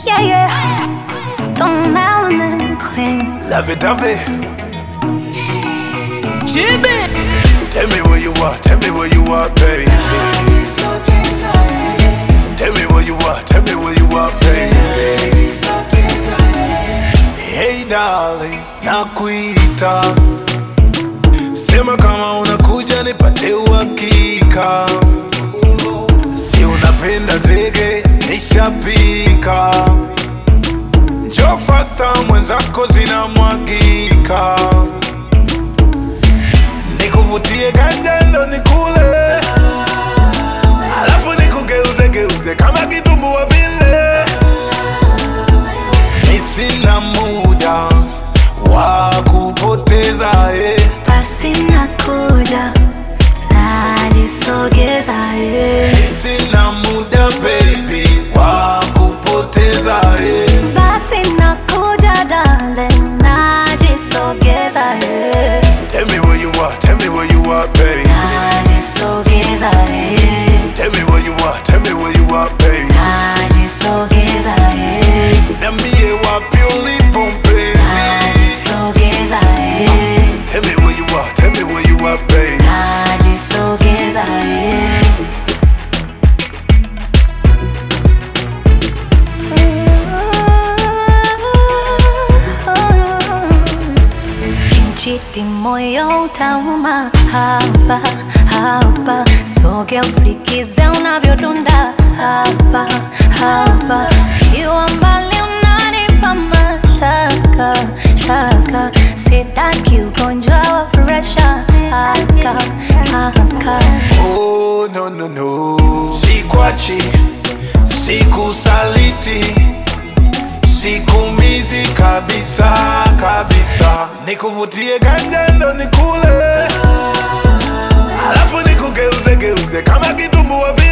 Yeah, yeah. The melanin queen. Lovey dovey. Chibi. Tell me where you are, tell me where you are, baby. Tell me where you are, tell me where you are, baby. Hey darling, nakuita. Sema kama unakuja nipate uhakika. Si unapenda zege, nishapika. Njoo fasta, mwenzako zinamwagika. Nikuvutie ganja ndo nikule, alafu nikugeuze geuze kama kitumbua vile. Mi sina muda wa kupoteza eh. Basi nakuja, najisogeza, yeah. Mi sina muda baby wa kupoteza eh. Basi nakuja, darling, najisogeza, yeah. Tell me where you are, tell me where you are, baby. Najisogeza, yeah. Tell me where you are, tell me where you are, baby. Najisogeza, yeah. Niambie wapi ulipo mpenzi. Najisogeza, yeah. Tell me where you are, tell me where you are, baby. Najisogeza, yeah. Kinchiti moyo utauma hapa hapa, soge usikize unavyodunda hapa hapa, kiwa mbali unanipa mashaka shaka, sitaki ugonjwa wa presha haka haka Oh, no, no, no. Sikwachi, sikusaliti, sikumizi kabisa kabisa. Nikuvutie ganja ndo nikule, alafu nikugeuze geuze kama kitumbua vile.